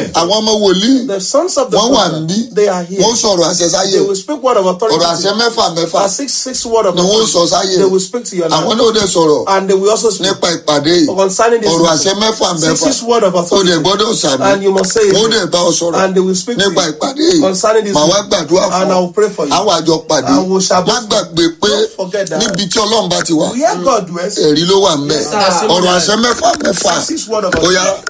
prophet. àwọn ọmọ wòlíì The sons of the wọ́n wà prophet, níbí they are here. wọ́n sọ̀rọ̀ àṣẹ sáyé They will speak word of authority. ọ̀rọ̀ to àṣẹ you. mẹ́fà mẹ́fà A six six word of ni wọ́n sọ authority. sáyé They will speak to your àwọn life. náà dẹ̀ sọ̀rọ̀ And they will also speak nípa ìpàdé yìí concerning this ọ̀rọ̀ meeting. àṣẹ mẹ́fà Six mẹ́fà six word of ó dẹ̀ authority. gbọ́dọ̀ sàmì And you must say wọ́n it. dẹ̀ bá ọ sọ̀rọ̀ And they will speak to nípa you ìpàdé yìí concerning this màá wá meeting. gbàdúrà fún And I ọ will pray for you. àwọn àjọ pàdé And we shall má both gbàgbé pé Don't forget that. níbi tí ọlọ́run bá ti wà Where God dwells, ẹ̀rí ló wà ń bẹ̀ sir. ọ̀rọ̀ àṣẹ mẹ́fà mẹ́fà six word of ó yá authority.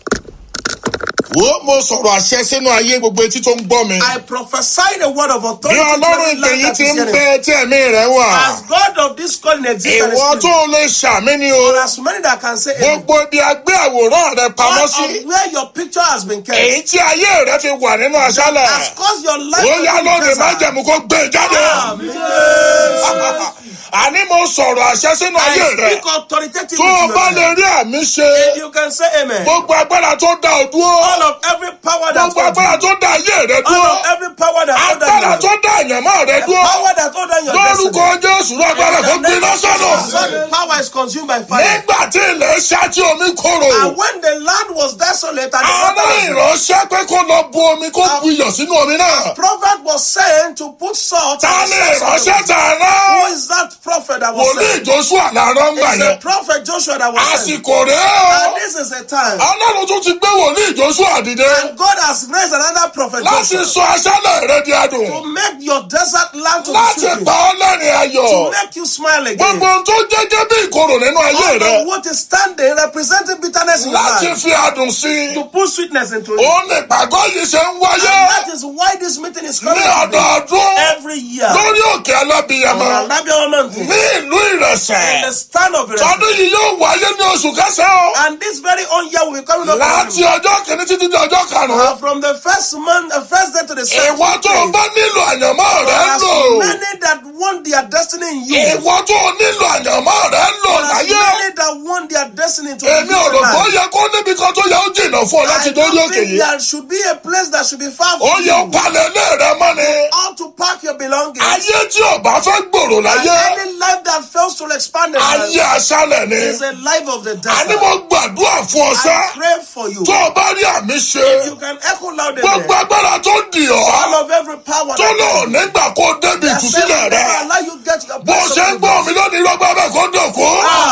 wo mo sọ̀rọ̀ àṣẹ sínú ayé gbogbo etí tó ń gbọ́ mi. I prophesy the word of bí authority to ọlọ́run every ìpè land yìí that ti is ń hearing. bẹ tí ẹ̀mí rẹ̀ wà. As God of this calling exists and is ìwọ tó spirit, lè ṣàmì ni o. for as many that can say amen, gbogbo ibi agbé àwòrán rẹ pamọ́ all sí. of where your picture has been kept èyí tí ayé rẹ fi wà nínú aṣálẹ̀. has caused your life ó to yá be lónìí má desert. jẹ̀mú kó gbé e jáde. Amen. àní mo sọ̀rọ̀ àṣẹ sínú ayé I rẹ. speak authoritatively tó o to bá your lè life. rí àmì ṣe. If you can say amen, gbogbo agbára tó dá o dúró. all of every power that gbogbo agbára tó dá ayé rẹ all dúró. of every power that hold agbára down tó your dá àyànmọ́ rẹ the dúró. power that hold down your lórúkọ destiny. jésù ló agbára kó gbiná sọ́nà. So the power is consumed by fire. nígbà tí ilẹ̀ ṣá tí omi kóró. And when the land was desolate and the àwọn water was ìránṣẹ́ pé kó lọ bu omi kó bu iyọ̀ sínú omi náà. prophet was saying to put salt ta on ni the surface of ìránṣẹ́ the tà Who rán. is that prophet that was wòlíì saying? joshua làárọ̀ ń gbà It's yẹn. a prophet Joshua that was saying. àsìkò rèé o. And this is a time. ọlọ́run tún ti gbé wòlíì joshua dìde. And God has raised another prophet láti Joshua sọ aṣálẹ̀ rẹ di adùn. to make your desert land to be láti sweet. pa ọ́ lẹ́rìn ayọ̀. To make you smile again. gbogbo ohun tó jẹ́jẹ́ bí ìkorò nínú ayé All rẹ. of what is standing representing bitterness in your láti life. fi adùn sí i. To put sweetness into it. òun ni ìpàgọ́ yìí ṣe ń And wáyé. that is why this meeting is coming ní today. ọdọọdún every year. lórí òkè alábìyamọ On Alabia Mountain. ní ìlú In the ìrẹsẹ̀ stand of it. tọdún yìí yóò wáyé ní oṣù kẹsàn-án And this very own year will be coming up. láti ọjọ́ kìíní títí di ọjọ́ karùn-ún Uh, from the first month, the first day to the second ìwọ tó o day. bá nílò àyànmọ́ rẹ There are lò so many that want their destiny in you. ìwọ tó o nílò àyànmọ́ rẹ lò There are so láyé many that want their destiny to èmi be ò rò bó life. yẹ kó níbi kan tó yẹ ó jìnnà fún ọ láti I dórí don't òkè think yìí there should be a place that should be far ó from yẹ ó you. palẹ̀ ilé rẹ mọ́ ni How to pack your belongings. ayé tí ò bá fẹ́ gbòòrò And láyé any life that fails to expand their ayé life aṣálẹ̀ ni is a life of the àní desert. mo gbàdúrà fún ọ sá I pray for you. tó o bá rí àmì ṣe. You can echo louder. gbogbo agbára tó dì All ọ́ of every power tó lò nígbà kó débi that says ìtúsílẹ̀ never rẹ allow you get your bó ṣe ń gbọ́ mi lónìí rọ́gbà bẹ́ẹ̀ kó dòkó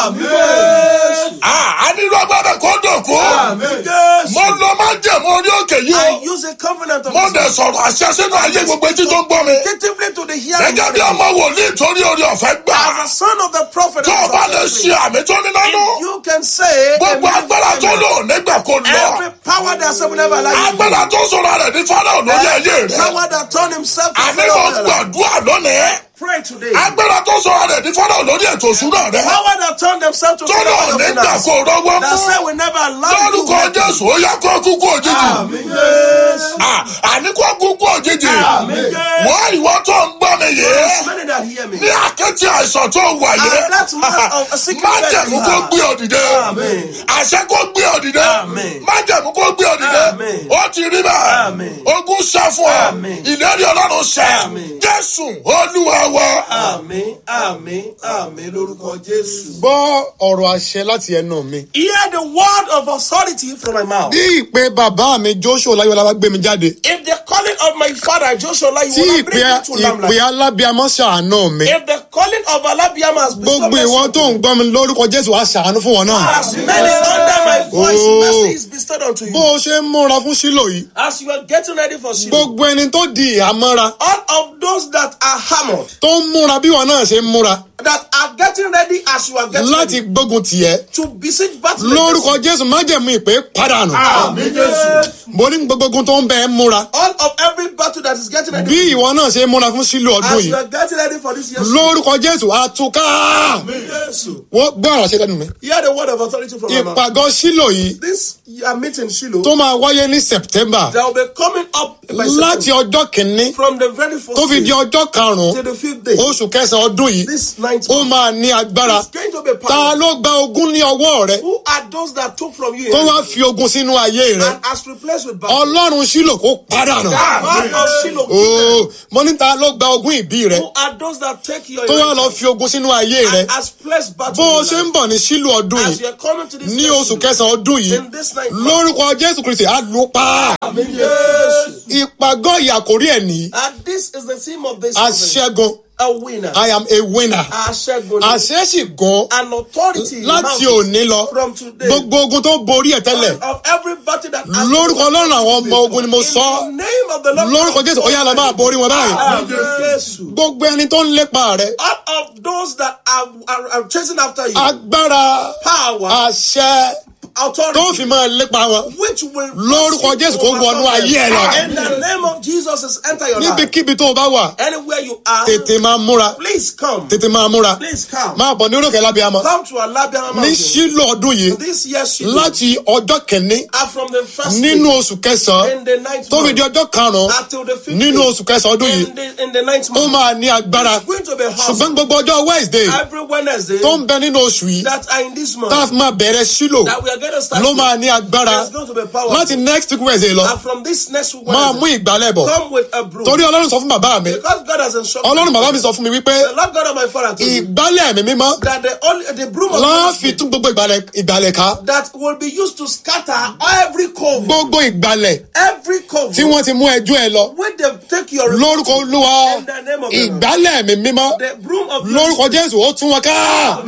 Amen. a ní rọ́gbà bẹ́ẹ̀ kó dòkó Yes. mo lọ má jẹ̀mú orí òkè yìí I o use a covenant of mo this dẹ̀ sọ̀rọ̀ àṣẹ sínú ayé gbogbo etí tó ń gbọ́ mi Attentively to the hearing gẹ́gẹ́ of bí the ọmọ wòlíì torí orí ọ̀fẹ́ gbà As a son of the prophet, tó o bá lè ṣe àmì tó ní nánú you can say gbogbo amen. agbára tó lò nígbà kó lọ every power that said will never allow you. agbára tó sọ̀rọ̀ rẹ̀ ní fáráò lórí ayé rẹ̀ Power that turned himself to àní mo Pharaoh. gbàdúrà lónìí. Pray today. agbára tó sọ rẹ̀ ní fọ́nà lórí ètò ìṣúná rẹ̀ Power that turned themselves to tó lọ Pharaoh. nígbà kó rọwọ́ That said mú will never allow you. lórúkọ jésù ó yá kó kúkú òjijì Yes. À, àní kó kúkú òjijì Amen. wọ́n ìwọ tó ń gbọ́ mi There's yìí many that hear me. ní àkẹ́tì àìsàn tó wà yìí And that man of a sick má man jẹ̀mú you kó have. gbé òdìdé Amen. àṣẹ kó gbé òdìdé Amen. má jẹ̀mú kó gbé òdìdé Amen. ó ti rí bẹ́ẹ̀ Amen. ogun ṣẹ́ fún ọ Amen. ìlérí ọlọ́run ṣẹ́ Amen. jésù olúwa wa. Àmín, àmín, àmín lórúkọ Jésù. gbọ́ ọ̀rọ̀ àṣẹ láti ẹnu mi. Hear the word of authority from my mouth. bí ìpè bàbá mi joshua láyọ̀lá bá gbé mi jáde. If the calling of my father Joshua you tí will ìpè bring me to ìpè Lamla. alábíamọ́ ṣàánú mi. If the calling of Alabiama has gbogbo ìwọ tó ń gbọ́ mi lórúkọ jésù á ṣàánú fún wọn náà. As many under my voice, Oh. mercy is bestowed unto bó you. o ṣe ń múra fún sílò yìí. As you are getting ready for Shiloh, gbogbo ẹni tó di ìhámọ́ra all of those that are hammered, tó ń múra bí wọn náà ṣe ń múra that are getting ready as you are getting láti ready gbógun tiẹ̀. to besiege battle. lórúkọ jésù májẹ̀mú ìpè padànù. Àmín Jésù. mo ní gbogbo ogun tó ń bẹ ẹ́ múra. All of every battle that is getting ready. bí ìwọ náà ṣe ń múra fún sílò ọdún As you yìí. are getting ready for this year. lórúkọ jésù àtúká. Àmín Jésù. wọ́n gbọ́ ọ̀rọ̀ ṣe lẹ́nu mi. Hear the word of authority from my mouth. ìpàgọ́ sílò yìí This uh, meeting, Shiloh, tó máa wáyé ní september that will be coming up by láti September, ọjọ́ kìíní from the very first tó fi di day ọjọ́ karùn-ún to the fifth day. oṣù kẹsàn-án ọdún yìí This ninth ó month máa ní agbára is going to be ta powerful. ló gba ogún ní ọwọ́ rẹ Who are those that took from you tó wá fi ogun sínú ayé rẹ and has replaced with battle? ọlọ́run sílò kó padà nù God of Shiloh ooo given? mo ní ta ló gba ogún ìbí rẹ Who are those that take your tó wá lọ inheritance fi ogun sínú ayé rẹ and has placed battle bó o in ṣe your ń life? bọ̀ ní sílù ọdún As yìí you are coming to this ní next oṣù Shiloh, kẹsàn-án ọdún yìí in this ninth month, lórúkọ jésù kristi á lù ú pa Amen. Yes. ìpàgọ́ ìyàkórí ẹ̀ ní And this is the theme of this event. aṣẹ́gun A winner. i am a winner Aṣẹ́gun. àṣẹ sì gan An authority. láti mounted òní lọ From today. gbogbo ogun tó borí ẹ̀ tẹ́lẹ̀ Of every battle that has lórúkọ ọlọ́run àwọn ọmọ ogun ni mo In sọ the name of the Lord. lórúkọ jésù ó yá lọ máa borí wọn báyìí Amen. Yes. gbogbo ẹni tó ń lépa rẹ Out of those that are, are, are chasing after you, agbára power, àṣẹ tó authority, fi máa lépa wọn which will lórúkọ jésù kó wọnú ayé ẹ lọ In the name of Jesus, is enter your life. níbikíbi tó o bá wà Anywhere you are, tètè máa múra please come. tètè máa múra Please come. máa bọ̀ ní orókè lábíàmọ́ Come to Alabiama ní Mountain. sílò ọdún yìí This year, Shiloh, láti ọjọ́ kìíní are from the first nínú day oṣù kẹsàn-án in the ninth tó fi di month ọjọ́ karùn-ún until the fifth nínú day oṣù kẹsàn-án ọdún yìí in the, in the ninth ó month. máa ní agbára It's going to be ṣùgbọ́n awesome. gbogbo ọjọ́ wednesday Every Wednesday tó ń bẹ nínú oṣù yìí that are in this month tá a fi máa bẹ̀rẹ̀ sílò that we are going to start ló with, máa ní agbára there's going to be power. láti next week wednesday lọ And from this next week, máa mú Wednesday, ìgbálẹ̀ bọ̀ come with a broom. torí ọlọ́run sọ fún bàbá mi Because God has instructed ọlọ́run me, bàbá mi sọ fún mi wípé the Lord God of my father told me ìgbálẹ̀ mi mímọ́ that the only the broom of láàfin God tún gbogbo ìgbálẹ̀ ìgbálẹ̀ ká that will be used to scatter every cover, gbogbo ìgbálẹ̀ every cover. tí wọ́n ti mú ẹjọ́ ẹ lọ when they take your lórúkọ olúwa In the name of the Lord. ìgbálẹ̀ mi mímọ́ the broom of lórúkọ jésù ó tún wọn ká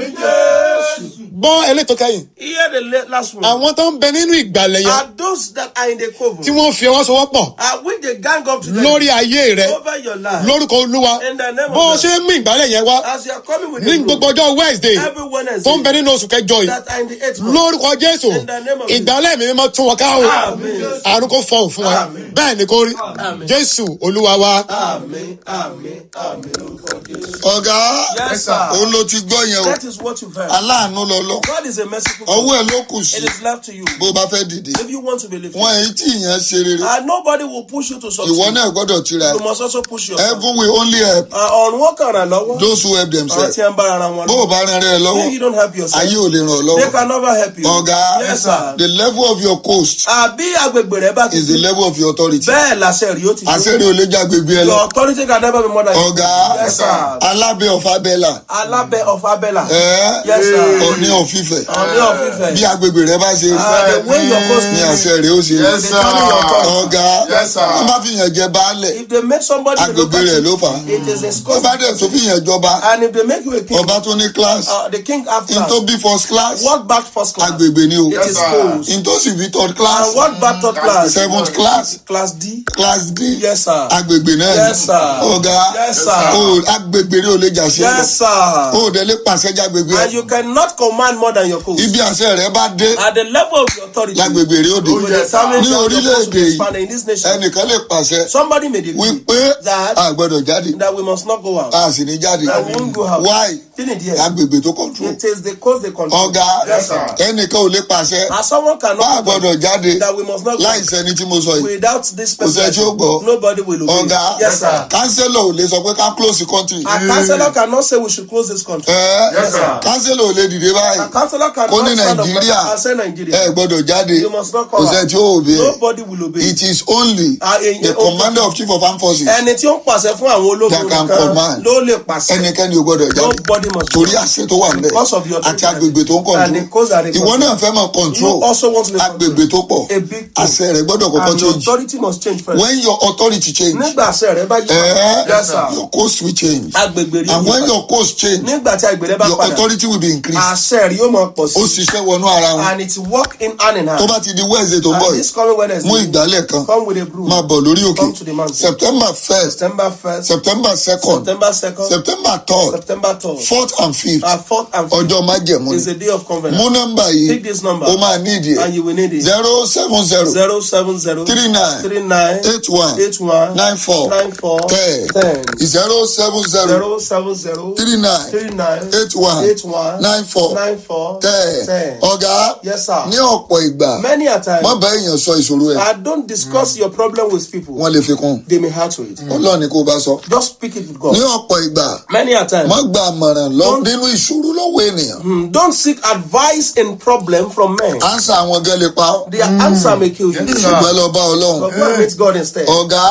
Yes. gbọ́ elétò kẹ́yìn Hear the la- last one. àwọn tó ń bẹ nínú ìgbàlẹ̀ yẹn Are those that are in the cover? tí wọ́n fi ọwọ́ sowọ́pọ̀ Are when they gang up together lórí ayé rẹ over your life? lórúkọ olúwa In the name of bó o God. ṣe ń mú ìgbàlẹ̀ yẹn wá As you are coming with ní the broom, gbogbo ọjọ́ wednesday every Wednesday tó ń bẹ nínú oṣù kẹjọ yìí that are in the eighth month. lórúkọ jésù In the name of Jesus. ìgbàlẹ̀ mi mímọ́ tún wọn ká o Amen. àrùn kò fọhùn fún wa Amen. bẹ́ẹ̀ ni kò rí Amen. jésù olúwa wa Amen. Amen. Amen. Lórúkọ Jésù. ọ̀gá Yes, sir. òun ló ti gbọ́ yẹn o That is what you've heard. aláàánú lọ́lọ́ God is a merciful God. ọwọ́ ẹ̀ ló kù sí It is left to you. bó o bá fẹ́ dìde If you want to be lifted, wọn èyí tí ìyẹn ṣe rere and nobody will push you to succeed. ìwọ náà gbọ́dọ̀ tira You ẹ̀ must also push yourself. heaven will only help Uh, ọ̀run wọn kàn ràn lọ́wọ́. those who help Àwọn themselves tí ń bára ara wọn bó o bá rán rẹ lọ́wọ́ If you don't help yourself, ayé ò lè ràn ọ́ they lọ́wọ́ can never help you. ọ̀gá Yes, sir. the level of your coast Àbí agbègbè rẹ bá ti is the level of your authority bẹ́ẹ̀ làṣẹ rí ó ti àṣẹ́rẹ́ ò lè já gbègbè ẹ lọ Your authority can never be more than ọ̀gá Yes, sir. alábẹ́ ọ̀fà bẹ́là Alábẹ́ of Abẹ́là. ẹ̀ Yes, sir. ọ̀ní ọ̀fífẹ̀ Ọ̀ní ọ̀fífẹ̀. bí agbègbè rẹ bá ṣe rí Uh, the way your coast ní is, àṣẹ rẹ ó ṣe Yes, rí sir. determine your authority. ọ̀gá Yes, sir. wọ́n bá fi yàn jẹ baálẹ̀ If they make somebody a agbègbè local rẹ̀ ló chief, fà á it is a wọ́n scope. bá dẹ̀ tó fi yàn jọba And if they make you a king, ọba tó ní class uh, the king have in class. tó bí first class What back first class? agbègbè ni o It is sir. schools. in tó sì bí third class And what back third class? seventh class Class D. class d Yes, sir. agbègbè náà ni Yes, sir. ọ̀gá Yes, sir. o agbègbè rẹ ò lè jà sí Yes, sir. o ò dẹ̀ lè pàṣẹ jágbègbè And you cannot command more than your coast. ibi àṣẹ rẹ bá dé At the level of your authority, lágbègbè rẹ ó dé you will determine ní that your coast will orílẹ̀-èdè be yìí expanded in this nation. ẹnìkan lè pàṣẹ Somebody made a decree wípé that a gbọ́dọ̀ jáde that we must not go out. a sì ní jáde That we won't go out. why Didn't it? Yes. agbègbè tó control It is the coast they control. ọ̀gá Yes, sir. ẹnìkan ò lè pàṣẹ And someone bá a cannot gbọ́dọ̀ jáde that we must not go láì sẹ́ni tí mo sọ yìí without this Kò sẹ́ tí ó gbọ́. person. Nobody will obey. ọ̀gá Yes, sir. kánsẹ́lọ̀ ò lè sọ pé ká close the country A councillor cannot say we should close this country. ẹ Yes, sir. kánsẹ́lọ̀ ò lè dìde báyìí A councillor cannot Ó ní stand up Nàìjíríà. and say Nigeria. ẹ gbọ́dọ̀ jáde You must not kò come sẹ́ out. tí ó òbí ẹ Nobody will obey. it is only Ah, èyí- the commander of chief of armed forces Ẹni tí ó ń pàṣẹ fún àwọn ológun That can nìkan command. ló lè pàṣẹ. ẹnikẹ́ni ò gbọ́dọ̀ jáde Nobody must torí àṣẹ tó wà níbẹ̀ Because of your àti agbègbè tó ń And the coast control are the ìwọ náà fẹ́ mọ̀ You control also want to be agbègbè tó pọ̀ A big thing. àṣẹ rẹ̀ gbọ́dọ̀ kọ́kọ́ And your change authority must change first. when your authority change Nígbà àṣẹ rẹ bá yí eh, Yes, sir. your coast will change Agbègbè rí and when your coast change Nígbà tí agbègbè rẹ bá your padà. authority will be increased Àṣẹ rí yóò máa pọ̀ ó sí. ṣiṣẹ́ wọnú ara wọn And it's work in hand in tó hand. bá ti di wednesday tó ń bọ̀ And yìí this coming mú Wednesday, ìgbálẹ̀ kan come with a broom. máa bọ̀ lórí Come to the òkè mountain. september first September 1st, september second September 2nd, september third September 3rd, fourth and fifth our 4th and 5th ọjọ́ májẹ̀mú is ni a day of covenant. mú nọ́mbà Pick yìí this number ó máa ní ìdí and ẹ̀ you will need it. zero seven zero 070 three nine 39 eight one 81 nine four 94 ten 10. zero seven zero 070 three nine 39 eight one 81 nine four 94 ten 10. ọ̀gá Yes, sir. ní ọ̀pọ̀ ìgbà Many a time, má bá èèyàn sọ ìṣòro ẹ̀ I don't discuss your problem with people. wọ́n lè fi kún They may hurt to it. ọlọ́run ni kó o bá sọ Just speak it with God. ní ọ̀pọ̀ ìgbà Many a time, má gba àmọ̀ràn lọ nínú ìṣòro lọ́wọ́ ènìyàn mm, don't seek advice in problem from men. ánsà àwọn gan lè pa ọ́ Their answer may kill you. ṣùgbọ́n lọ bá ọlọ́run But go and meet God instead. ọ̀gá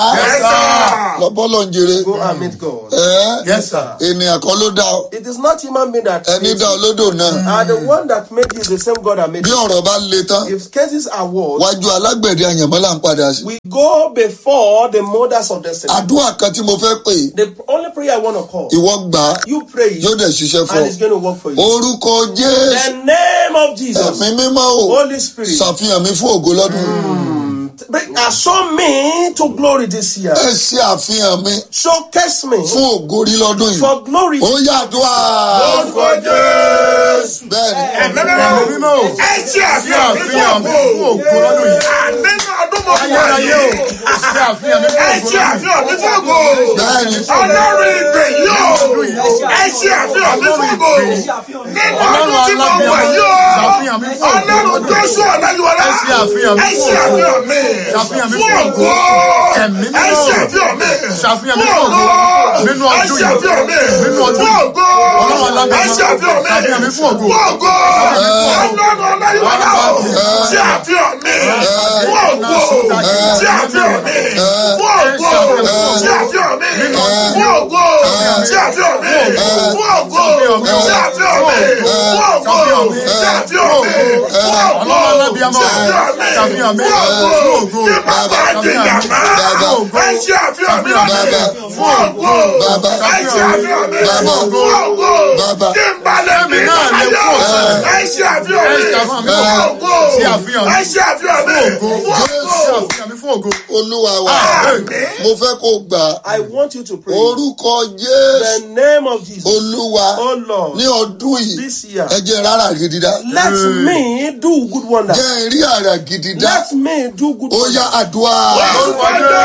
lọ bọ́lọ̀ ń jèrè Go and meet God. ẹ́ Yes, sir. ènìyàn kan ló dá ọ It is not human being that ẹni creates dá ọ you. lódò náà And the one that made you is the same God that made bí you. ọ̀rọ̀ bá le tán If cases are worse, wájú alágbẹ̀dẹ àyànmọ́ là ń padà sí. we go before the mothers of destiny. àdúrà kan tí mo fẹ́ pè The only prayer I want to call, ìwọ gbà á you pray it, yóò dẹ̀ ṣiṣẹ́ fún and ọ. it's going to work for you. orúkọ jésù The name of Jesus, ẹ̀mí mímọ́ o Holy Spirit, ṣàfihàn mi fún ògo lọ́dún. bring show me to glory this year. ẹ ṣe àfihàn mi Showcase me fún ògo rí lọ́dún yìí. for glory. ó yàdúrà orúkọ jésù. bẹ́ẹ̀ni ẹ̀mẹ́mẹ́rẹ́ mímọ́ o. ẹ ṣe àfihàn mi fún àfihàn mi fún ògo. ògo lọ́dún yìí. nínú ọdún mọ̀ wá ayérayé o. yìí. ṣe àfihàn mi fún ẹ ògo ṣe lọ́dún yìí. àfihàn mi fún ògo. bẹ́ẹ̀ni ọlọ́run ìgbè yìí o. ẹ ṣe àfihàn mi fún ògo. nínú ọdún tí mo wà yìí o. ṣàfihàn mi fún ògo ọlọ́run lọ́dún yìí. jésù ọ̀nàyíwọlá. Ẹ ṣe àfihàn mi ẹ fún ṣe ògo. àfihàn mi. Ṣàfihàn mi fún fún ògo. ògo. Ẹ̀mí ẹ mímọ́. ṣe àfihàn mi. Ṣàfihàn mi fún ògo. Nínú ẹ ọdún ṣe yìí. àfihàn mi. Nínú ọdún fún yìí. ògo. Ọlọ́run alágbára. ẹ ṣe àfihàn mi. Ṣàfihàn mi fún ògo. fún ògo. ọlọ́run ọ̀nàyíwọlá o. ṣe àfihàn mi. fún ògo. ṣe àfihàn mi. fún ògo. ṣe àfihàn mi. fún ògo. ṣe àfihàn mi. fún ògo. ṣe àfihàn mi. fún ògo. ṣe àfihàn mi. fún ògo. Ọlọ́run alábíàmọ́. Ṣàfihàn mi fún ògo. Kí bàbá di yàrá. Ẹ ṣe àfihàn mi lọ́dẹ. Fún ògo. Bàbá. Ẹ ṣe àfihàn mi. Bàbá. Fún ògo. Bàbá. Kí n balẹ̀ mi Èmi náà lè láyọ̀. kú ọ̀sẹ̀. Ẹ ṣe àfihàn mi. Ẹ ṣe àfihàn mi. Fún ògo. Ṣe àfihàn mi. Ẹ ṣe àfihàn mi. Fún ògo. Fún Ṣe ògo. àfihàn mi fún ògo. olúwa wa Àmín. mo fẹ́ kó gbà á. I want you to pray. orúkọ The jésù name of Jesus. olúwa Oh Lord, ní ọdún yìí this year, ẹ jẹ́ rárá gidi dá let me do good wonder. jẹ́ rí àrà gidi dá Let me do good ó yá wonder. àdúrà Orúkọ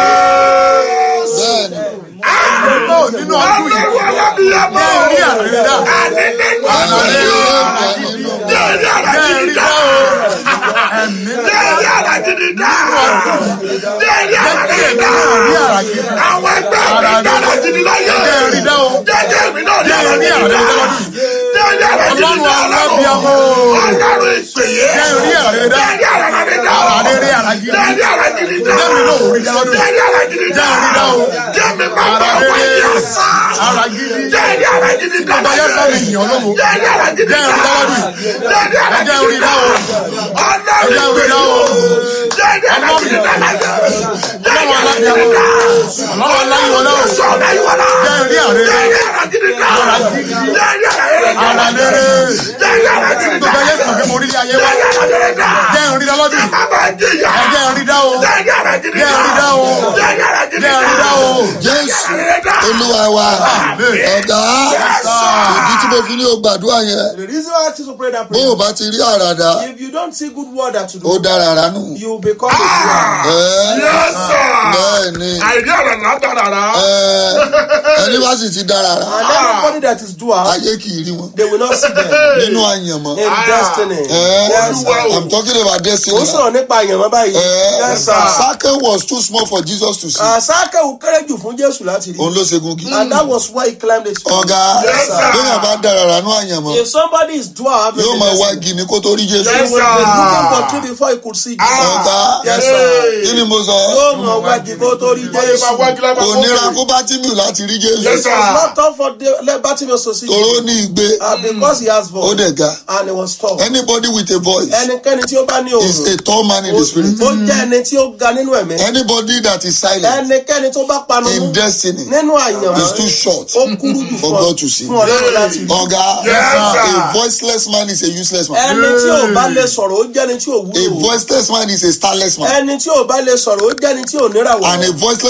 Jésù. bẹ́ẹ̀ni Náà nínú ọdún yìí. Ọlọ́run alábíyamọ. Jẹ́ rí àrà gidi dá. Àní nínú àrà ọdún gidi yìí. dá nínú Jẹ́ rí àrà Jẹ́ gidi rí dá. dá o. Ẹ̀mí Jẹ́ rí àrà gidi dá. Jẹ́ rí àrà gidi dá. rí àrà gidi dá. Àwọn ẹgbẹ́ mi dára gidi láyé. Jẹ́ rí dá o. Jẹ́jẹ́ mi náà rí Jẹ́ àrà rí gidi àrà dá. gidi dá lọ́dún yìí. Jẹ́ rí àrà gidi Ọlọ́run dá alábíàmọ́. Ọlọ́run ìpèyè. Jẹ́ rí àrà gidi dá. Jẹ́ rí àrà gidi dá. Àrà rere àrà gidi. Jẹ́ rí àrà gidi dá. Jẹ́ mi náà ò rí dá lọ́dún Jẹ́ yìí. rí àrà gidi dá. Jẹ́ rí dá o. Jẹ́ mi máa bá Àrà wáyé rere. àṣà. Àrà gidi. Jẹ́ rí àrà gidi dá. Bàbá yẹn bá mi yàn lógo. Jẹ́ rí àrà gidi Jẹ́ dá. rí dá lọ́dún yìí. Jẹ́ rí àrà Ẹ jẹ́ gidi rí dá dá. o. Ọlọ́run Ẹ jẹ́ rí dá o. Jẹ́ rí àrà gidi dá láyé. Jẹ́ rí àrà gidi dá. Ọlọ́run aláyíwọlá o. Sọ láyíwọlá. Jẹ́ rí àrà Jẹ́ rere. rí àrà gidi dá. Àrà gidi. Jẹ́ rí àrà gidi dá. Àrà rere. Jẹ́ rí àrà gidi dá. Gbogbo ayé kan pé mo rí ilé ayé wá. Jẹ́ rí àrà gidi dá. Jẹ́ rí dá lọ́dún yìí. Bàbá jìyà. Ẹ jẹ́ rí dá o. Jẹ́ rí àrà gidi Jẹ́ dá. rí dá o. Jẹ́ rí àrà gidi Jẹ́ dá. rí dá o. jésù Jẹ́ rí dá. olúwa wa ọ̀gá ìdí tí mo fi ní o gbàdúrà yẹn The reason why I ask you to pray that bó o prayer, bá ti rí àràdá if you don't see good word to ó do, dára ránù you will become a doer. ẹ Yes, sir. bẹ́ẹ̀ ni Àìrí àrà látàrà. ẹ ẹni bá sì ti dára rà And everybody that is doer, ayé kì í rí wọn they will not see them nínú àyànmọ́ in destiny. ẹ Yes, sir. i'm talking about destiny Ó sọ̀rọ̀ nípa àyànmọ́ báyìí. ẹ Yes, sir. sake was too small for jesus to see Àsákẹ́wò kéré jù fún Jésù láti rí. òun ló ṣe gungi And that was why he climbed the tree. ọ̀gá Yes, sir. bẹ́ẹ̀ bá dára ránú àyànmọ́ If somebody is doer, yóò máa wá igi ní kó tó rí jésù Yes, he will be looking for tree before he could see Jesus. ọ̀gá Yes, sir. kí ni mo sọ Yóò mọ̀ wájú kó tó rí Jésù. kò nira kó bá tìmù láti rí jésù Yes, sir. It's not tough for the- let Bartimaeus to see tòró Jesus. ní igbe Uh, because he has ó voice dẹ̀ ga and he was tall. anybody with a voice Ẹnikẹ́ni tí ó bá ní is òòrùn, a tall man in the spirit ó jẹ́ ẹni tí ó ga nínú ẹ̀mí. anybody that is silent Ẹnikẹ́ni tó bá panu in mú destiny nínú àyàn is too short ó kúrú jù for fún God to see. fún ọlọ́run láti rí. ọ̀gá Yes, sir. a voiceless man is a useless man Ẹni tí ò bá lè sọ̀rọ̀ ó jẹ́ ẹni tí ò a wúlò. voiceless man is a starless man Ẹni tí ò bá lè sọ̀rọ̀ ó jẹ́ ẹni tí ò níràwọ̀. and a voiceless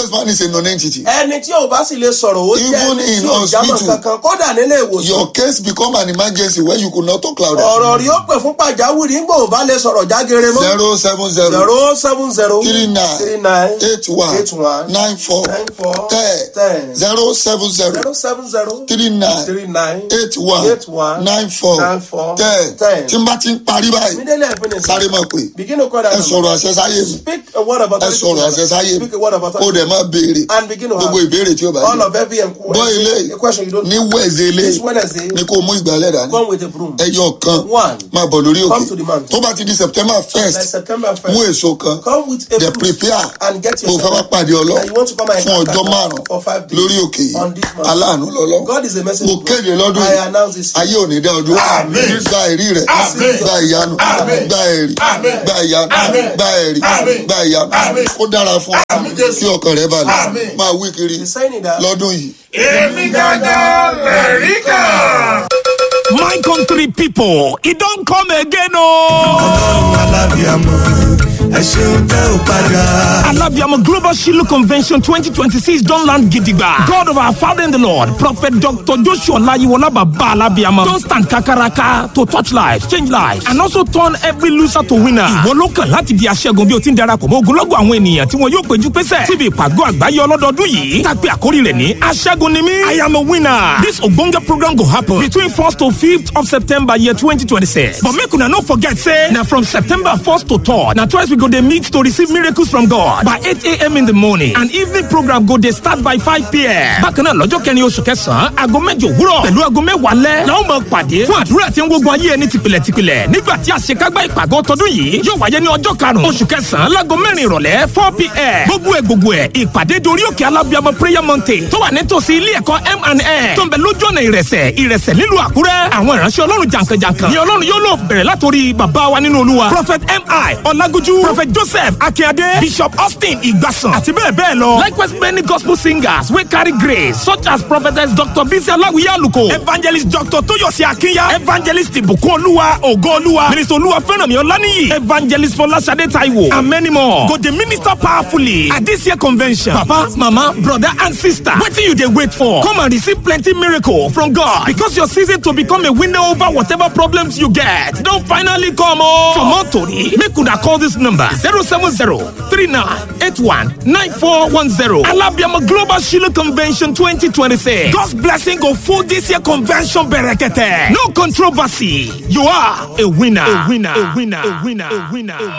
useless man is a non-entity. ẹni tí ò bá sì lè sọ̀rọ̀ ó jẹ́ Even ẹni in tí ò jámọ̀ hospital. kankan kódà nílé ìwòsàn Your case become an emergency when you could not talk louder. ọ̀rọ̀ rí ó pè fún pàjáwìrì ńgbò ò bá lè sọ̀rọ̀ jágere mọ́ zero seven zero zero seven zero three nine three nine eight one eight one nine four nine four ten ten zero seven zero zero seven zero three nine three nine eight one eight one nine four nine four ten ten. tí n bá ti ń parí báyìí immediately I finish sáré máa pè begin to call that ẹ number. sọ̀rọ̀ àṣẹ sáyé mi speak a word of ẹ authority sọ̀rọ̀ àṣẹ sáyé mi speak a word of kó authority dẹ̀ máa béèrè and begin to gbogbo have ìbéèrè tí ó bá all yẹ of every gbọ́ ilé enquiry a question you don't ní wẹ̀ẹ̀sẹ̀ ilé this Wednesday ni kò mú ìgbàlẹ̀ dání come with a broom ẹyọ kan One. máa bọ̀ lórí Come to the òkè mountain. tó bá ti di september like first September mú first èso kan come with a dẹ̀ fruit prepare and get tó fẹ́ wá yourself pàdé ọlọ́ and you want to come and fún encounter ọjọ́ God márùn for five days lórí òkè yìí on this mountain. aláàánú lọ́lọ́ God is a message mo kéde lọ́dún I yìí announce this ayé ò ní dá ọdún Àmín. gba ẹ̀rí rẹ̀ Àmín. gba ìyanu Àmín. gba ẹ̀rí Àmín. gba ìyanu Àmín. gba ẹ̀rí Àmín. gba ìyanu Àmín. kó dára fún ọ Àmín, Jésù. kí ọkàn rẹ balẹ̀ Àmín. máa wí kiri He's saying that lọ́dún yìí. èmi gángan lẹ̀rí kan. My country people, it don't come again, oh. ọlọ́run alábíàmọ́ ẹ ṣeun tẹ́ ò padà. Alabiamo Global Shiloh Convention 2026 don't land gidigba. God of our Father in the Lord, Prophet Dr. Joshua Layiwola Baba Alabiamo, don't stand kakaraka to touch lives, change lives, and also turn every loser to winner. Ìwọ ló kàn láti di aṣẹ́gun bí o ti ń darapọ̀ mọ́ ogunlọ́gọ̀ àwọn ènìyàn tí wọn yóò péjú pésẹ̀ síbi ìpàgọ́ àgbáyé ọlọ́dọọdún yìí. Tàpé àkórí rẹ̀ ní aṣẹ́gun ni mí. I am a winner. This ogbonge program go happen between 1st to 5th of September year 2026. But make una no forget say na from September 1st to 3rd na twice we go dey meet to receive miracles from God by 8 a.m. in the morning and evening program go dey start by 5 p.m. Bákan náà lọ́jọ́ kẹrin oṣù kẹsàn-án aago mẹ́jọ òwúrọ̀ pẹ̀lú aago mẹ́wàá lẹ́ la ó máa pàdé fún àdúrà tí ń gbógun ayé ẹni tìpìlẹ̀ tìpìlẹ̀ nígbà tí àṣekágbá ìpàgọ́ tọdún yìí yóò wáyé ní ọjọ́ karùn-ún oṣù kẹsàn-án láago mẹ́rin ìrọ̀lẹ́ 4 p.m. gbogbo ẹ̀ gbogbo ẹ̀ ìpàdé dorí òkè alábíàmọ prayer mountain tó wà nítòsí ilé ẹ̀kọ́ M&A tó ń bẹ lójú ọ̀nà ìrẹsẹ̀ ìrẹsẹ̀ nílùú àkúrẹ́ àwọn ìránṣẹ́ ọlọ́run jàǹkànjàǹkàn ni ọlọ́run yóò lò bẹ̀rẹ̀ látòrí bàbá wa nínú olúwa prophet mi ọlágójú prophet joseph akínyadé bishop austin ìgbàsàn àti bẹ́ẹ̀ bẹ́ẹ̀ lọ likewise many gospel singers wey carry grace such as prophetess dr bisi aláwìyé àlùkò evangelist dr tóyọ̀sí akínyà evangelist ìbùkún olúwa ògo olúwa minister olúwa fẹ́rànmí ọláníyì evangelist fọláṣadé taiwo and many more go dey minister powerfully at this year convention papa mama brother and sister wetin you dey wait for come and receive plenty miracle from god because your season to become a winner over whatever problems you get don finally come o. for more tori make una call this number zero seven zero three nine eight one nine four one zero alabiama global shiloh convention twenty twenty six god's blessing go full this year convention berekete no controversy you are a winner a winner a winner a winner a winner. A winner.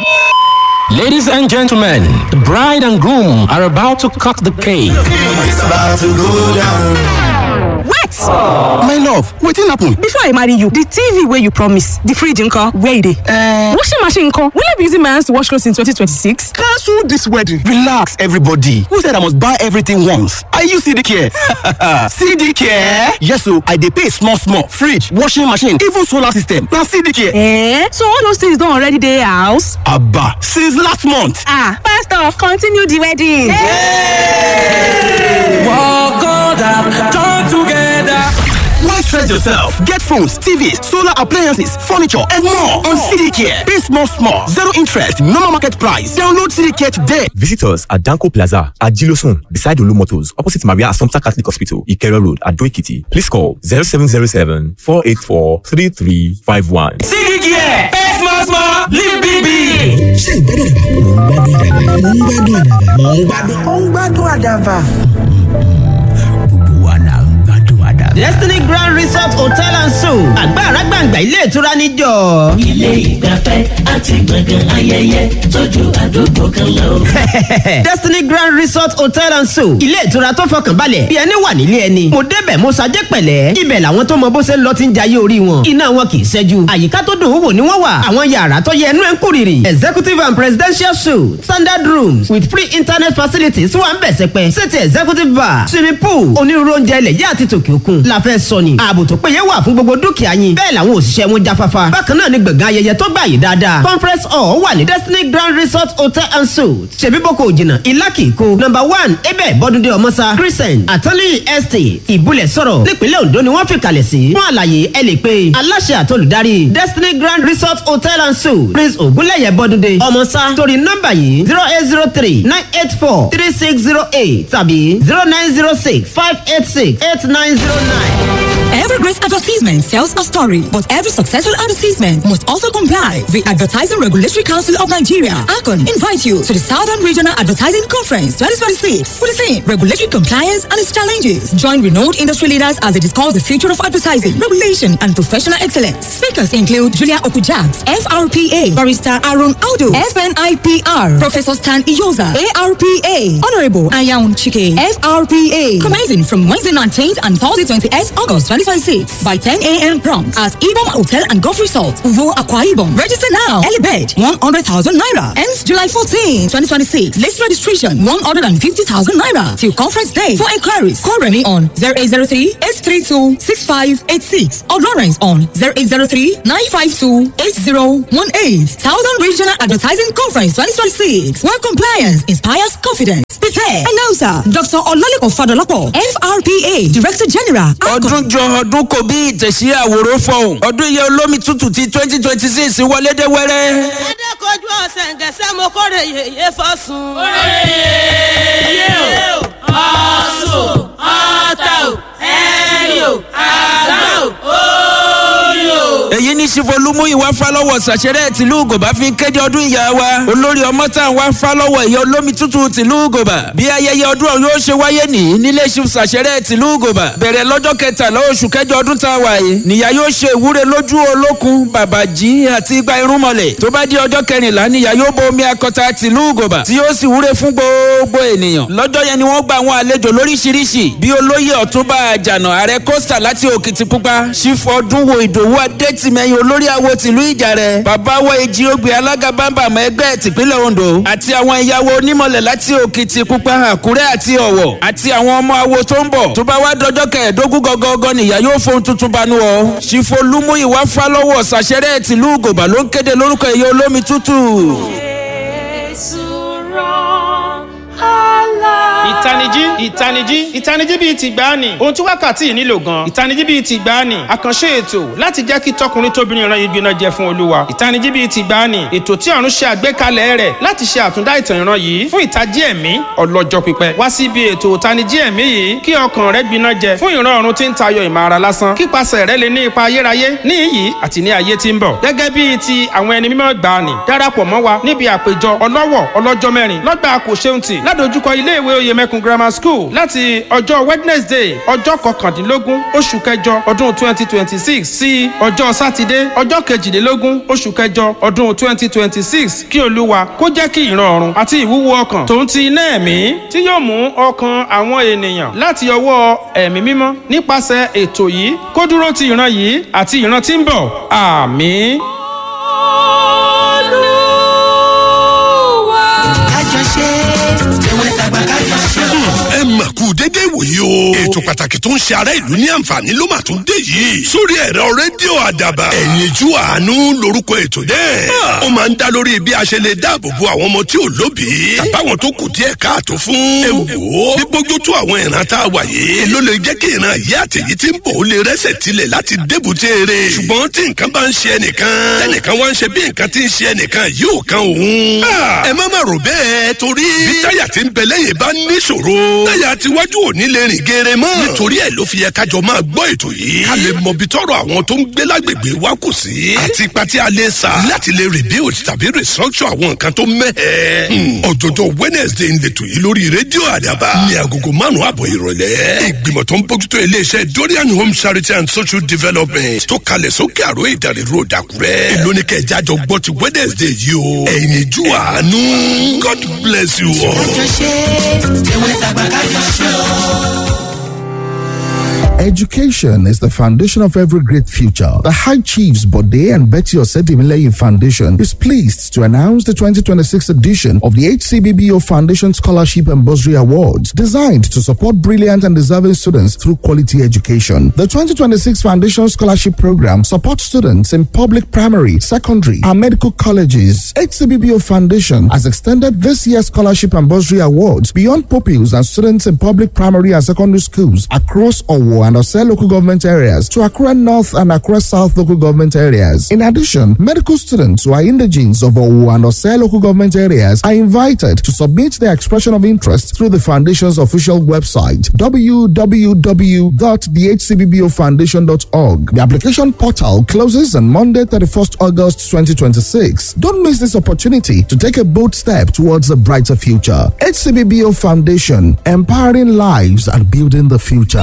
Ladies and gentlemen, the bride and groom are about to cut the cake. it's about to go down. wait My love, wetin happen? before i marry you the tv wey you promise the fridge nko where e dey. Uh, washing machine nko will i be using my hands to wash clothes in 2026. Cancel this wedding. Relax, everybody. Who said I must buy everything once? Are you CD care? CD care? Yes, so I dey pay small, small. Fridge, washing machine, even solar system. Na CD care. Eh? so all those things don already dey house. Abba, since last month. ah pastor continue the wedding. Why stress yourself? Get phones, TVs, solar appliances, furniture, and more on CD care. Pay small, small. Zero interest, normal market price. Download CD care today. Visit us at Danko Plaza at Gilosun, beside Olu Motors, opposite Maria Assumpta Catholic Hospital, Ikero Road, at Doikiti. Please call 0707 484 3351. Destiny Grand Resort Hotel and Suites àgbàrá gbàǹgbà ilé ìtura níjọ. ilé ìgbafẹ́ àti gbọ̀ngàn ayẹyẹ tójú àdúgbò kan lọ. Destiny Grand Resort Hotel and Suites ilé ìtura tó fọkàn balẹ̀ bí ẹni wà nílé ẹni. mo débẹ̀ mo ṣajẹ́ pẹ̀lẹ́ ibẹ̀ làwọn tó mọ bó ṣe ń lọ ti ń jayé orí wọn. iná wọn kì í ṣẹ́jú àyíká tó dùn ún wò ni wọ́n wà. àwọn yàrá tó yẹ ẹnu ẹ̀ ń kúrìrì. executive and presidential suites standard rooms with free internet facilities wà ń bẹ̀ sẹ́pẹ́. sèti executive bar swimming pool onírúurú oúnjẹ ilẹ̀ yá àti tòkè òkun. la fẹ́ sọ ni ààbò tó péye wà fún gbogbo dúkìá yín bẹ́ẹ̀ làwọn òṣìṣẹ́ wọn jáfáfá bákan náà ni gbọ̀ngàn ayẹyẹ tó gbà yìí dáadáa conference hall wà ní destiny grand resort hotel and suites ṣèbí boko òjìnà ìlàkì kó number one ebe bọ́dúndé ọmọsá crescent attorney estate ìbúlẹ̀ sọ̀rọ̀ nípínlẹ̀ ondo ni wọ́n fi kalẹ̀ sí fún àlàyé ẹ lè pe aláṣẹ àtolùdarí destiny grand resort hotel and suites prince ògúnlẹ̀yẹ bọ́dúndé ọmọsá torí nọ́mbà yìí zero eight zero three nine eight four three six zero eight tàbí zero nine zero six five eight six eight nine zero nine. Every great advertisement tells a story, but every successful advertisement must also comply. The Advertising Regulatory Council of Nigeria, ACON, invite you to the Southern Regional Advertising Conference 2026 for the theme Regulatory Compliance and its Challenges. Join renowned industry leaders as they discuss the future of advertising, regulation, and professional excellence. Speakers include Julia Okujabs, FRPA, Barrister Aaron Aldo, FNIPR, Professor Stan Iyoza, ARPA, Honorable Ayaun Chike, FRPA. Commencing from Wednesday 19th and Thursday 28th August 2026 by 10 a.m. prompt at Ibom Hotel and Golf Resort, Uvo Aqua Ibom. Register now. Early bed 100,000 naira. Ends July 14, 2026. List registration 150,000 naira till conference day. For inquiries, call Remy on 0803 832 6586 or Lawrence on 0803 952 8018. Southern Regional Advertising Conference 2026. Where compliance inspires confidence. Prepare. Announcer Dr. Olalekan Fadolapo, FRPA Director General. ọdún jọ ọdún kò bí ìtẹ̀sí àwòrán fọ̀hún ọdún iye olómi tútù ti twenty twenty six wọlé dé wẹ́rẹ́. adékojú ọ̀sẹ̀ ǹgẹ̀sẹ̀ mo kórè yèyé fọ́sùn. yé o ọ̀sùn ọ̀tà o ẹ̀rì o àgbà o òòlù. èyí ní sifolúmú ìwà fálọ́wọ̀ sàṣẹrẹ́ tìlú gòbá fi kéde ọdún ìyá wa olórí ọmọ tá à ń wá fálọ́wọ̀ ìyá olómi tútù tìlú gòbá bí ayẹyẹ ọdún ọ̀hún yóò ṣe wáyé nìyí nílé ìṣù sàṣẹrẹ́ tìlú gòbá bẹ̀rẹ̀ lọ́jọ́ kẹtàlá oṣù kẹjọ ọdún tá a wà yìí nìyá yóò ṣe ìwúre lójú olókun bàbàjì àti igba irúnmọlẹ̀ tó bá di ọjọ́ kẹrìnlá nìyá yóò bo omi akọta tìlú gòbá tí yóò sì wúre fún gbogbo ènìyàn lọ́jọ́ yẹn ni wọ́n gba àwọn àlejò lóríṣiríṣi bí olóyè ọ̀túnba àjànà ààrẹ kọ́sítà láti òkìtìpupa sífọ́ ọdún wo ìdòwú adétìmẹ́yìn olórí àwo tìlú ìjàrẹ bàbá wa èjì ogbè alága bámbàmọ́ ẹgbẹ́ tìpínlẹ̀ ondo àti àwọn ìyàwó onímọ̀lẹ̀ láti òkìtìpupa àkúrẹ́ àti ọ̀wọ̀ àti àwọn ọmọ awo tó ń bọ̀ tó bá wá dọjọ́ kẹẹ̀ẹ́dógún gọ́gọ́gọ́ nìyá yóò fohun tuntun banú ọ sífọ́ lúmú ìwà fálọ́wọ̀ sàṣẹ́rẹ́ tìlú gòbà ló ń kéde lórúkọ ẹ̀yẹ olómi tútù. ìtanijí ìtanijí ìtanijí bíi ti gbáàní ohun tí wákàtí yìí nílò gan ìtanijí bíi ti gbáàní àkànṣe ètò láti jẹ́ kí tọkùnrin tóbìnrin ìran yìí gbiná jẹ fún olúwa ìtanijí bíi ti gbáàní ètò tí ọ̀run ṣe àgbékalẹ̀ rẹ̀ láti ṣe àtúndá ìtàn ìran yìí fún ìtají ẹ̀mí ọlọ́jọ́ pípẹ́ wá sí ibi ètò ìtanijí ẹ̀mí yìí kí ọkàn rẹ gbiná jẹ fún ìran ọ̀run tí ń tayọ ìmọ̀ ara lásán kípasẹ̀ rẹ lè ní ipa ayérayé ní iyì àti ní ayé tí ń bọ̀ gẹ́gẹ́ bíi ti àwọn ẹni mímọ́ gbàánì darapọ̀ mọ́ wa níbi àpéjọ ọlọ́wọ̀ ọlọ́jọ́ mẹ́rin lọ́gbà kò ṣeun tì ládojúkọ iléèwé oyèmẹkùn grammar school láti ọjọ́ wednesday ọjọ́ kọkàndínlógún oṣù kẹjọ ọdún twenty twenty six sí ọjọ́ sátidé ọjọ́ kejìlélógún oṣù kẹjọ ọdún twenty twenty six kí olúwa kó jẹ́ kí ìran ọ̀run àti ìwúwo ọkàn tòun ti iná ẹ̀mí tí yóò mú ọkàn àwọn ènìyàn láti ọwọ́ ẹ̀mí mímọ́ nípasẹ̀ ètò yìí kó dúró ti ìran yìí àti ìran tí ń bọ̀ àmì. kájọṣe ewé tàgbà kájọṣe o. ẹ mà kú dédé ìwòyí o. ètò pàtàkì tó ń ṣe ará ìlú ní àǹfààní ló mà tún dé yìí. sórí ẹ̀rọ rédíò àdàbà. ẹ̀yin ju àánú lorúkọ ètò náà. ó máa ń dá lórí bí a ṣe lè dáàbò bo àwọn ọmọ tí ò lóbìí. tàbáwọn tó kù díẹ̀ káàtó fún. ẹ wò ó bí bójú tó àwọn ìran tá a wà yìí. ló lè jẹ́ kí ìran yìí àtẹ̀yí tí ń bọ̀ ó lè rẹ́sẹ̀ tilẹ̀ láti débùté rẹ̀. ṣùgbọ́n tí nǹkan bá ń ṣe ẹnìkan. tẹnìkan wá ń ṣe bí nǹkan tí ń ṣe ẹnìkan yóò kan òun. ẹ má má rò bẹ́ẹ̀ torí. bí táyà tí ń bẹ lẹ́yìn bá níṣòro. táyà tiwájú ò ní lè rìn geere mọ́. nítorí ẹ̀ ló fi yẹ kájọ máa gbọ́ ètò yìí. ká lè mọ bí tọrọ àwọn tó ń gbé lágbègbè wa kù sí. àti ipa tí a lè sa. láti lè rebuild tàbí restructure àwọn nǹkan tó mẹ́hẹ̀. ọ̀jọ̀jọ̀ wednesday ń letò yìí lórí rédíò àdàbà. ní agogo márùn-ún àbọ̀ ìrọ̀lẹ́. ìgbìmọ̀ tó ń bójútó iléeṣẹ́ dorian home charity and social development tó kalẹ̀ sókè àrò ìdàrí road àkúrẹ́. èló ni kẹjá jọ gbọ́ ti wednesday yìí o. ẹ̀yin ju àánú god bless you all. kájọṣe ewé tàgbà kájọṣe o. Education is the foundation of every great future. The High Chiefs Bode and Betty Osedimileyin Foundation is pleased to announce the 2026 edition of the HCBBO Foundation Scholarship and Bursary Awards, designed to support brilliant and deserving students through quality education. The 2026 Foundation Scholarship Program supports students in public primary, secondary, and medical colleges. HCBBO Foundation has extended this year's Scholarship and Bursary Awards beyond pupils and students in public primary and secondary schools across Owo and Ose local government areas to Accra North and Accra South local government areas. In addition, medical students who are indigenes of Owo and Ose local government areas are invited to submit their expression of interest through the foundation's official website www.thehcbbofoundation.org. The application portal closes on Monday, 31st August 2026. Don't miss this opportunity to take a bold step towards a brighter future. HCBBO Foundation, empowering lives and building the future.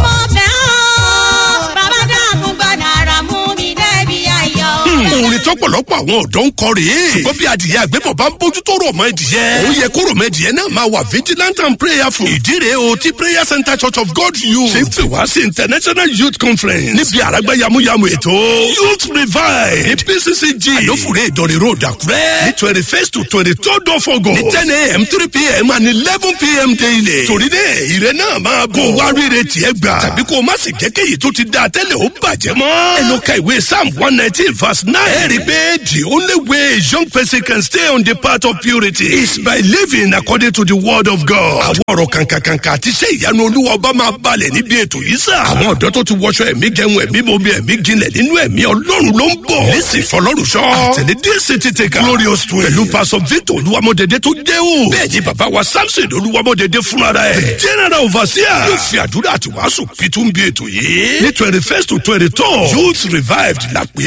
orin tọpọlọpọ àwọn ọdọ ń kọ rèé ṣùgbọ́n bí adìyẹ àgbẹ̀bọ̀ bá ń bójú tó rò mọ́ ẹdìyẹ ó yẹ kó rò mọ́ ẹdìyẹ náà máa wà vigilant and prayerful ìdí rèé o ti prayer center church of god youth ṣe ń pè wá sí international youth conference níbi àràgbá yamuyamu ètò youth revive ní pccg àlófùrẹ́ ìdọ̀rẹ̀ road àkúrẹ́ ní twenty first to twenty third of august ní ten a.m. three p.m. and eleven p.m. daily torí náà ìrẹ náà máa bọ̀ wá rírẹ tiẹ̀ gbà tàbí kó o má sì jẹ́ kéyìí tó ti dáa tẹ́lẹ̀ ó bàjẹ́ mọ́ ẹ lọ ka ìwé psalm one nineteen verse nine ẹ rí i pé the only way a young person can stay on the path of purity is by living according to the word of God. àwọn ọ̀rọ̀ kànkànkànkà àti iṣẹ́ ìyanu olúwa ọba máa balẹ̀ níbi ètò yìí sà. àwọn ọ̀dọ́ tó ti wọṣọ ẹ̀mí jẹun ẹ̀mí bomi ẹ̀mí jinlẹ̀ nínú ẹ̀mí ọlọ́run ló ń bọ̀. lẹ́sìn fọlọ́run sọ. àtẹ̀lé dc ti tẹ̀ ká. glorious twin. pẹ̀lú pastor victor olúwamọ̀dédé tó jẹ́ o. bẹ́ẹ̀ ni bàbá wa samson olúwamọ̀dédé fúnra rẹ̀. general overseer. yóò fi àdúrà àti wàásù pitú bí ètò yìí. ní twenty first to twenty two youth revived la pé